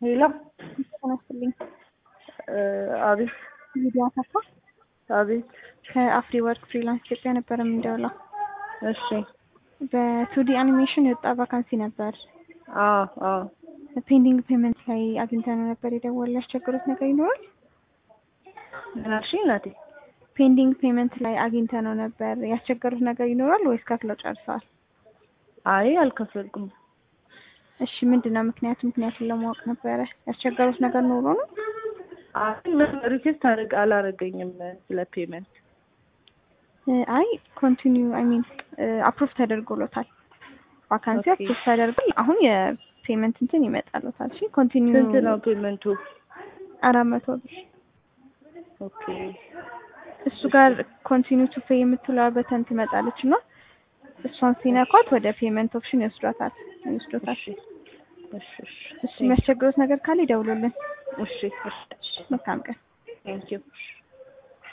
ሄሎ ተነስልኝ አቤት ቪዲዮ አሰፋ አቤት ከአፍሪ ወርክ ፍሪላንስ ኢትዮጵያ ነበር የምንደውለው። እሺ በቱዲ አኒሜሽን የወጣ ቫካንሲ ነበር። አዎ አዎ ፔንዲንግ ፔመንት ላይ አግኝተነው ነበር። የደወል ያስቸገሩት ነገር ይኖራል? ምን አልሽኝ እናቴ? ፔንዲንግ ፔመንት ላይ አግኝተነው ነበር። ያስቸገሩት ነገር ይኖራል ወይስ ከፍለው ጨርሰዋል? አይ አልከፈልኩም። እሺ ምንድን ነው ምክንያቱ? ምክንያቱን ለማወቅ ነበረ። ያስቸገሩት ነገር ኖሮ ነው? አይ ምን ሪኩዌስት አድርግ አላረገኝም ስለ ፔመንት። አይ ኮንቲኒው አይ ሚን አፕሩቭ ተደርጎሎታል። ቫካንሲ ኦኬ። አፕሩቭ ተደርጎ አሁን የፔመንት እንትን ይመጣሎታል። እሺ ኮንቲኒው ስንት ነው ፔመንቱ? አራት መቶ ብር ኦኬ እሱ ጋር ኮንቲኒው ቱ ፔይ የምትለዋ በተን ትመጣለች እና እሷን ሲነኳት ወደ ፔመንት ኦፕሽን ይወስዷታል ይወስዶታል። እሺ እሺ እሺ እሱ የሚያስቸግሩት ነገር ካለ ይደውሉልን። እሺ እሺ መልካም ቀን። ቴንኪው